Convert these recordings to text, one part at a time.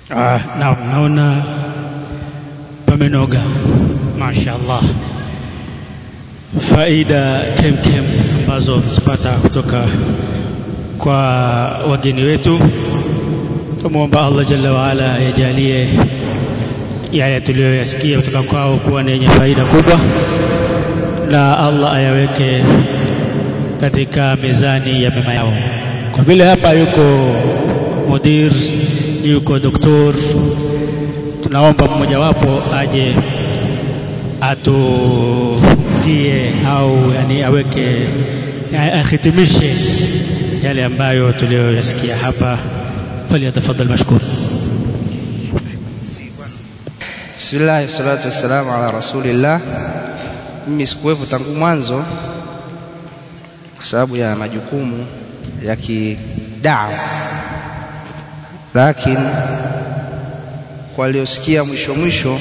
Ah, naam, naona pamenoga, mashaallah. Faida kemkem ambazo tutapata kutoka kwa wageni wetu, tumwomba Allah jalla waala yajalie yale tuliyoyasikia kutoka kwao kuwa ni yenye faida kubwa, na Allah ayaweke katika mizani ya mema yao. Kwa vile hapa yuko mudir, yuko doktor, tunaomba mmojawapo aje atufungie au yani aweke ahitimishe yale ambayo tuliyoyasikia hapa. Falyatafadhal mashkur. Bismillah, salatu wassalamu ala rasulillah. Mimi sikuwepo tangu mwanzo kwa sababu ya majukumu ya kidawa, lakini kwa waliosikia mwisho mwisho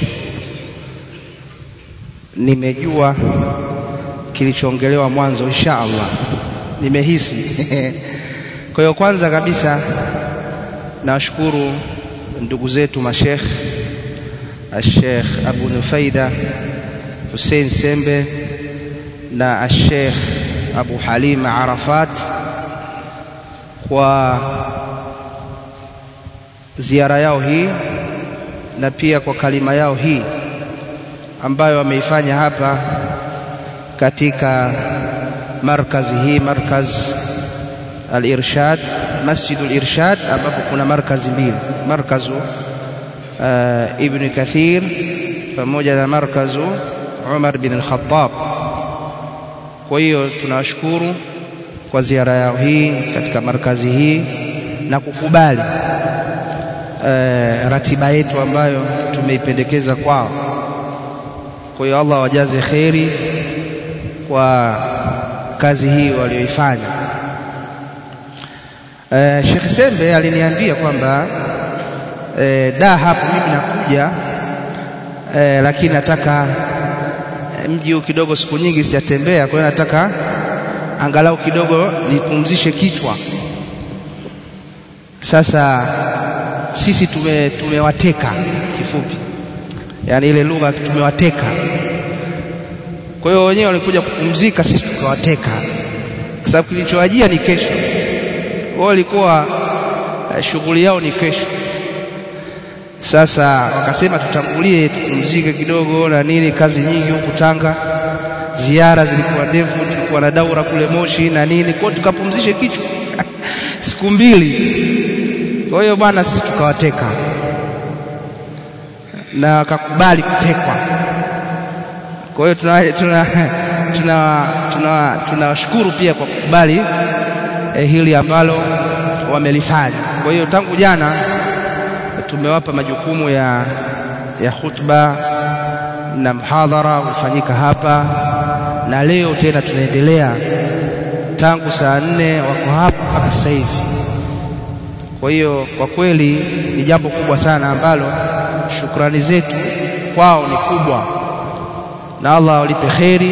nimejua kilichoongelewa mwanzo, insha Allah nimehisi. Kwa hiyo kwanza kabisa nawashukuru ndugu zetu mashekh Ashekh Abu Nufaida Hussein Sembe na Ashekh Abu Halima Arafat kwa ziara yao hii na pia kwa kalima yao hii ambayo wameifanya hapa katika markazi hii, markaz al-Irshad, Masjidul Irshad, ambapo kuna markazi mbili, markazu uh, Ibn Kathir pamoja na markazu Umar bin al-Khattab. Kwa hiyo tunawashukuru kwa ziara yao hii katika markazi hii na kukubali uh, ratiba yetu ambayo tumeipendekeza kwao. Kwa hiyo Allah wajaze kheri kwa kazi hii walioifanya. Uh, Sheikh Sembe aliniambia kwamba uh, da hapo mimi nakuja uh, lakini nataka mji huu kidogo, siku nyingi sijatembea, kwa hiyo nataka angalau kidogo nipumzishe kichwa. Sasa sisi tume tumewateka kifupi, yaani ile lugha tumewateka. Kwa hiyo wenyewe walikuja kupumzika, sisi tukawateka, kwa sababu kilichowajia ni kesho. Wao walikuwa eh, shughuli yao ni kesho. Sasa wakasema tutangulie, tupumzike kidogo na nini, kazi nyingi huku Tanga, ziara zilikuwa ndefu, tulikuwa na daura kule Moshi na nini, kwa hiyo tukapumzishe kichwa siku mbili. Kwa hiyo bwana, sisi tukawateka na wakakubali kutekwa. Kwa hiyo tunawashukuru tuna, tuna, tuna, tuna, tuna pia kwa kukubali eh, hili ambalo wamelifanya. Kwa hiyo tangu jana tumewapa majukumu ya, ya khutba na mhadhara hufanyika hapa, na leo tena tunaendelea tangu saa nne wako hapa mpaka sasa hivi. Kwa hiyo kwa kweli ni jambo kubwa sana ambalo shukrani zetu kwao ni kubwa na Allah walipe kheri,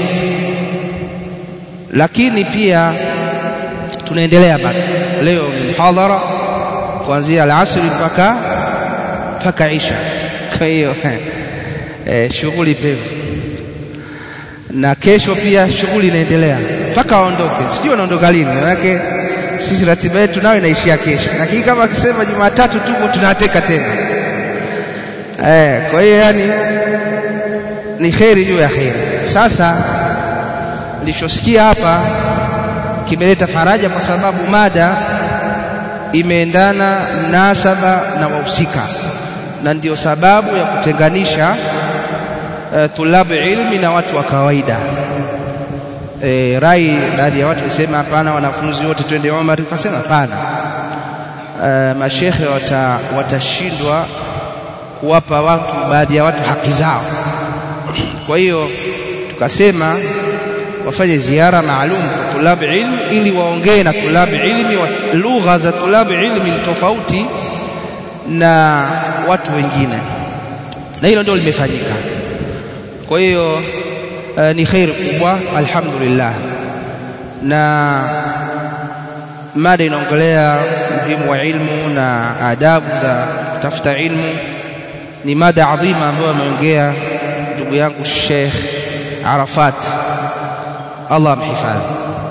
lakini pia tunaendelea bado. Leo ni mhadhara kuanzia alasri mpaka mpaka isha. Kwa hiyo eh, shughuli pevu, na kesho pia shughuli inaendelea mpaka waondoke. Sijui wanaondoka lini, manake sisi ratiba yetu nayo inaishia kesho, lakini kama akisema Jumatatu tuko tunateka tena eh, kwa hiyo yani ni kheri juu ya kheri. Sasa nilichosikia hapa kimeleta faraja, kwa sababu mada imeendana mnasaba na wahusika, na ndio sababu ya kutenganisha uh, tulabu ilmi na watu wa kawaida. E, rai baadhi ya watu walisema hapana, wanafunzi wote twende Omar. Tukasema hapana, uh, mashekhe watashindwa wata kuwapa watu baadhi ya watu haki zao. Kwa hiyo tukasema wafanye ziara maalum kwa tulabu ilmi ili waongee na tulabu ilmi. Lugha za tulabu ilmi ni tofauti na watu wengine, na hilo ndio limefanyika. Kwa hiyo uh, ni kheri kubwa, alhamdulillah. Na mada inaongelea umuhimu wa ilmu na adabu za kutafuta ilmu ni mada adhima ambayo ameongea ndugu yangu Sheikh Arafat Allah amhifadhi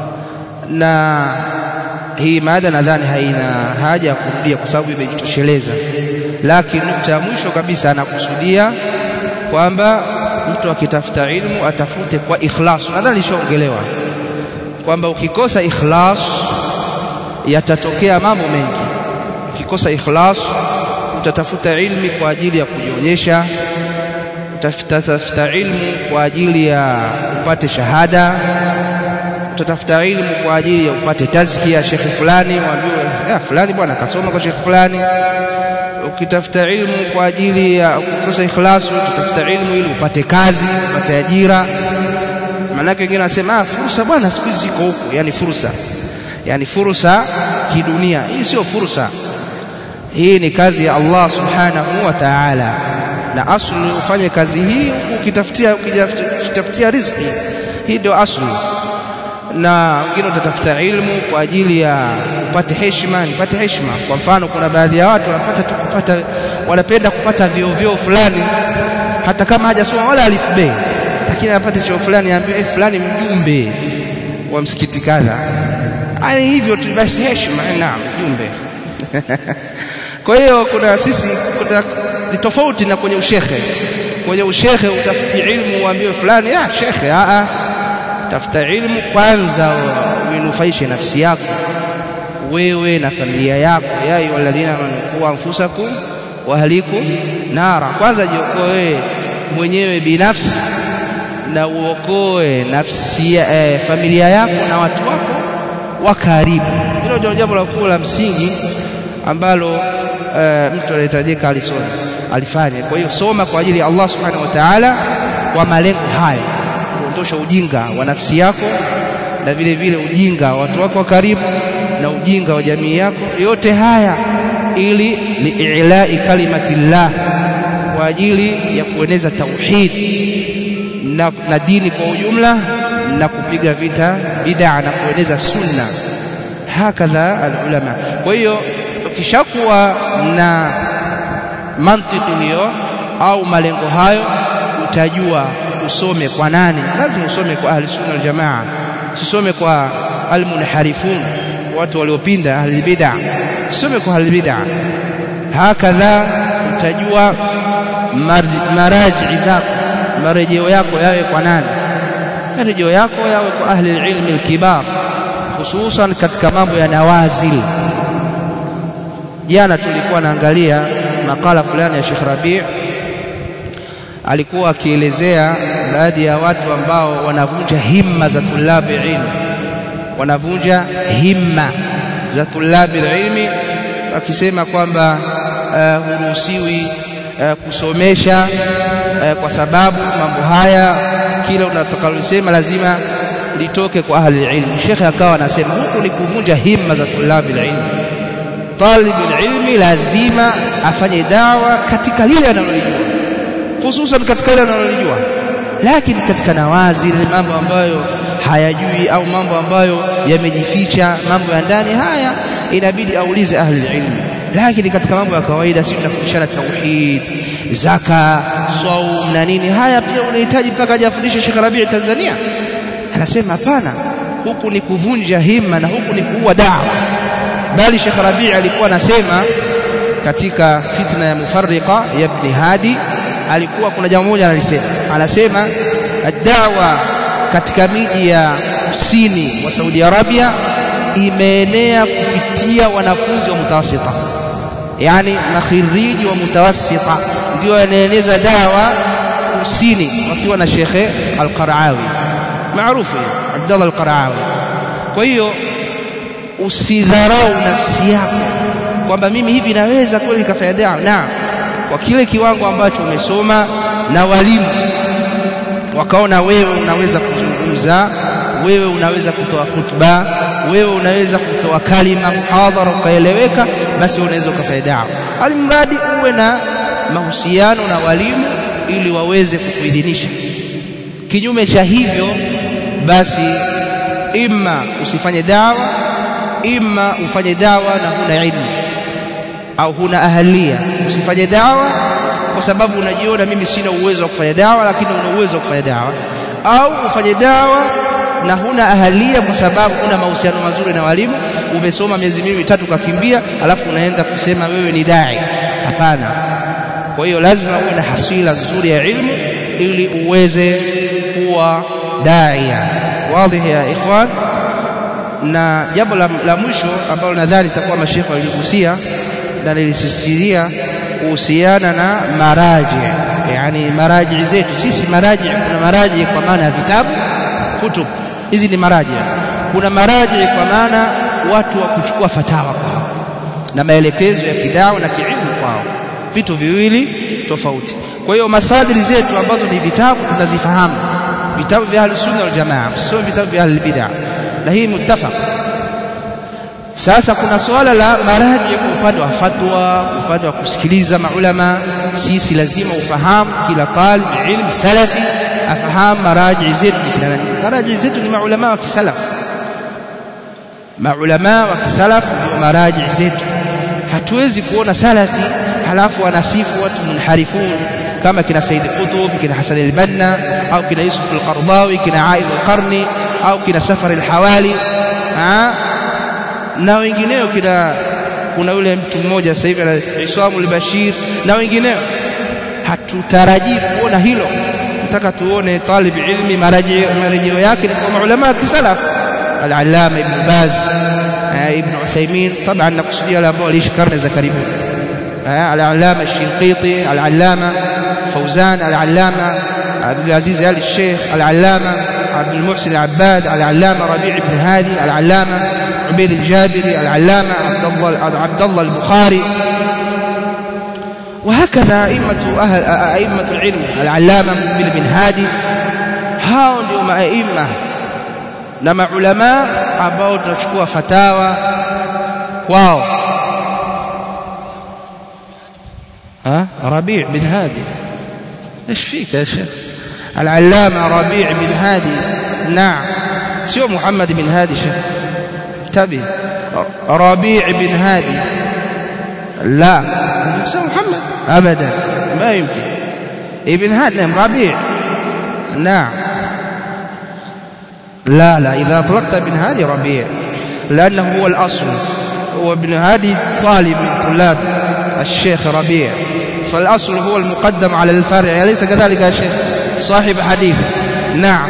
na hii mada nadhani haina haja ya kurudia kwa sababu imejitosheleza lakini nukta ya mwisho kabisa anakusudia kwamba mtu akitafuta ilmu atafute kwa ikhlas nadhani lishaongelewa kwamba ukikosa ikhlas yatatokea mambo mengi ukikosa ikhlas utatafuta ilmi kwa ajili ya kujionyesha utatafuta ilmu kwa ajili ya upate shahada utatafuta ilmu kwa ajili ya upate tazkia shekhi fulani mwambiwe ah fulani bwana kasoma kwa shekhi fulani ukitafuta ilmu kwa ajili ya kukosa ikhlasu utatafuta ilmu ili upate kazi upate ajira maanake wengine wanasema ah fursa bwana siku hizi ziko huku yani fursa yani fursa kidunia hii sio fursa hii ni kazi ya Allah subhanahu wa ta'ala na asli ufanye kazi hii ukitafutia ukitafutia riziki hii ndio asli na wengine utatafuta ilmu kwa ajili ya upate heshima nipate heshima kwa mfano kuna baadhi ya watu wanapata tu kupata wanapenda kupata vio vio fulani hata kama hajasoma wala alifu bei lakini anapata cheo fulani ambaye eh, fulani mjumbe wa msikiti kadha ani hivyo tu basi heshima naam mjumbe kwa hiyo kuna sisi kuna ni tofauti na kwenye ushekhe kwenye ushekhe utafuti ilmu uambiwe fulani ah shekhe a a tafuta ilmu kwanza uinufaishe nafsi yako wewe na familia yako ya ayyuhalladhina amanu anfusakum wa ahlikum nara kwanza jiokoe wewe mwenyewe binafsi na uokoe nafsi eh, familia yako na watu wako wa karibu hilo ndio jambo la kuu la msingi ambalo uh, mtu anahitajika alisome alifanye kwa hiyo soma kwa ajili ya Allah subhanahu wa ta'ala kwa malengo haya kuondosha ujinga wa nafsi yako na vile vile ujinga wa watu wako wa karibu na ujinga wa jamii yako yote haya ili liilai kalimatillah kwa ajili ya kueneza tauhid na, na dini kwa ujumla na kupiga vita bid'a na kueneza sunna hakadha alulama kwa hiyo ukishakuwa na mantiki hiyo au malengo hayo utajua usome kwa nani lazima usome kwa ahli sunna wal jamaa usome kwa almunharifun watu waliopinda ahli bid'a usome kwa ahli bid'a hakadha utajua maraji zako marejeo yako yawe kwa nani marejeo yako yawe kwa ahli ilmi alkibar hususan katika mambo ya nawazil jana tulikuwa naangalia makala fulani ya Sheikh Rabi' alikuwa akielezea baadhi ya watu ambao wanavunja himma za tulabi ilmi wanavunja himma za tulabi ilmi akisema kwamba uh, huruhusiwi uh, kusomesha uh, kwa sababu mambo haya kila unatakalosema lazima litoke kwa ahli ilmi shekhe akawa anasema huku ni kuvunja himma za tulabi ilmi talib ilmi lazima afanye dawa katika lile analolijua hususan katika lile analolijua lakini katika nawazi ni mambo ambayo hayajui au mambo ambayo yamejificha mambo ya ndani haya inabidi aulize ahli ilmi lakini katika mambo ya kawaida si tunafundishana tauhid zaka saum na nini haya pia unahitaji mpaka ajafundishe Sheikh Rabi' Tanzania anasema hapana huku ni kuvunja himma na huku ni kuua dawa bali Sheikh Rabi' alikuwa anasema katika fitna ya mufarriqa ya Ibn Hadi alikuwa kuna jambo moja analisema anasema dawa katika miji ya kusini wa Saudi Arabia imeenea kupitia wanafunzi wa mutawassita yani makhiriji wa mutawassita ndio wanaeneza dawa kusini wakiwa na Sheikh Al-Qaraawi maarufu Abdullah Al-Qaraawi kwa hiyo usidharau nafsi yako kwamba mimi hivi naweza kweli kafanya dawa na kwa kile kiwango ambacho umesoma na walimu wakaona wewe unaweza kuzungumza wewe unaweza kutoa khutba wewe unaweza kutoa kalima muhadhara ukaeleweka basi unaweza ukafanya dawa alimradi uwe na mahusiano na walimu ili waweze kukuidhinisha kinyume cha hivyo basi imma usifanye dawa imma ufanye dawa na huna ilmu au huna ahalia usifanye dawa kwa sababu unajiona mimi sina uwezo wa kufanya dawa lakini una uwezo wa kufanya dawa au ufanye dawa na huna ahalia kwa sababu huna mahusiano mazuri na walimu umesoma miezi miwili mitatu ukakimbia alafu unaenda kusema wewe ni dai hapana kwa hiyo lazima uwe na hasila nzuri ya ilmu ili uweze kuwa daia wazi ya ikhwan na jambo la, la mwisho ambalo nadhani itakuwa mashekhe waligusia na nilisisitiria kuhusiana na maraji yani maraji zetu sisi maraji kuna maraji kwa maana ya vitabu kutub hizi ni maraji kuna maraji kwa maana watu wa kuchukua fatawa kwao na maelekezo ya kidawa na kiilmu kwao vitu viwili tofauti kwa hiyo masadiri zetu ambazo ni vitabu tunazifahamu vitabu vya ahlus sunna wal jamaa sio vitabu vya ahlul bid'ah na hii muttafaq sasa kuna suala la maraji kwa upande wa fatwa upande wa kusikiliza maulama sisi lazima ufahamu kila talib ilm salafi afahamu maraji zetu ni kina nani maraji zetu ni maulama wa kisalaf maulama wa kisalaf ndio maraji zetu hatuwezi kuona salafi halafu anasifu watu munharifun kama kina Said Qutb kina Hasan al-Banna au kina Yusuf al-Qardawi kina Aid al-Qarni au kina Safar al-Hawali na wengineo kina kuna yule mtu mmoja sasa hivi Isamu al-Bashir na wengineo hatutarajii kuona hilo tunataka tuone talib ilmi marejeo yake ni kwa maulama kisalaf al-Allama Ibn Baz Ibn Uthaymeen طبعا nakusudia wale ambao waliishi karne za karibuni العلامة الشنقيطي العلامة فوزان العلامة عبد العزيز آل الشيخ العلامة عبد المحسن العباد العلامة ربيع بن هادي العلامة عبيد الجابري العلامة عبد الله عبد الله البخاري وهكذا أئمة أهل أئمة العلم العلامة مقبل بن هادي hao ndio maima na maulama ambao tunachukua fatawa kwao ها ربيع بن هادي ايش فيك يا شيخ العلامة ربيع بن هادي نعم سوى محمد بن هادي شيخ انتبه ربيع بن هادي لا سوى محمد أبدا ما يمكن ابن هادي نعم ربيع نعم لا لا إذا أطلقت ابن هادي ربيع لأنه هو الأصل وابن هادي طالب من طلاب الشيخ ربيع فالأصل هو المقدم على الفرع أليس كذلك يا شيخ صاحب حديث نعم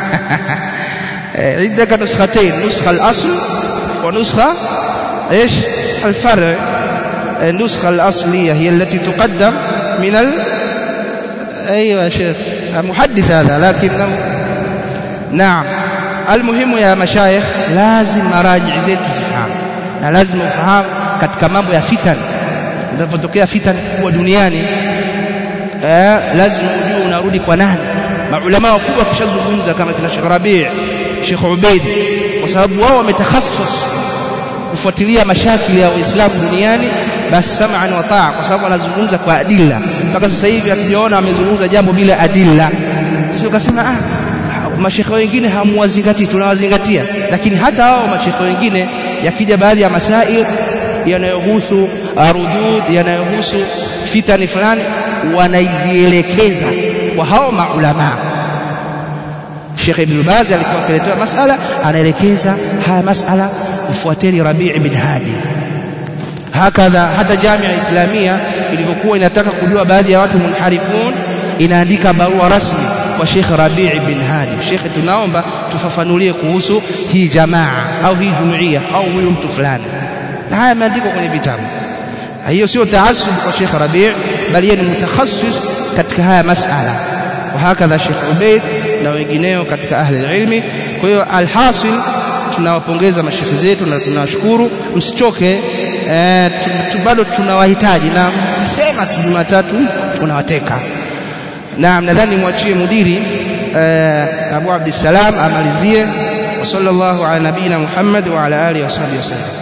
عندك نسختين نسخة الأصل ونسخة إيش الفرع النسخة الأصلية هي التي تقدم من ال... أيوة يا شيخ محدث هذا لكنه نعم المهم يا مشايخ لازم مراجع زيت تفهم na lazima ufahamu katika mambo ya fitan zinapotokea fitan kubwa duniani eh, lazima ujue unarudi kwa nani maulama wakubwa kishazungumza kama kina Sheikh Rabi' Sheikh Ubaid kwa sababu wao wametakhasus kufuatilia mashakili ya Uislamu duniani basi sam'an wa ta'a kwa sababu wanazungumza kwa adilla mpaka sasa hivi hatujaona amezungumza jambo bila adilla sio kasema ah mashekhe wengine hamwazingatii tunawazingatia lakini hata hao mashekhe wengine yakija baadhi ya masail yanayohusu rudud yanayohusu fitani fulani wanaizielekeza kwa hao maulama Sheikh Ibn Baz alikuwa akiletea masala anaelekeza haya masala mfuateni Rabi' ibn Hadi hakadha hata jamia islamia ilivyokuwa inataka kujua baadhi ya watu munharifun inaandika barua rasmi kwa Sheikh Rabi' bin Hadi Sheikh tunaomba tufafanulie kuhusu hii jamaa au hii jumuiya au huyu mtu fulani na haya yameandikwa kwenye vitabu hiyo sio taasub kwa Sheikh Rabi' bali yeye ni mutakhassis katika haya masala وهكذا Sheikh Ubaid na wengineo katika ahli ilmi kwa hiyo alhasil tunawapongeza mashekhi zetu na tunawashukuru msichoke eh, bado tunawahitaji na tusema tu Jumatatu tunawateka naam nadhani mwachie mudiri eh, Abu Abdissalam amalizie wa sallallahu ala nabina Muhammad wa ala alihi wa sahbihi wasallam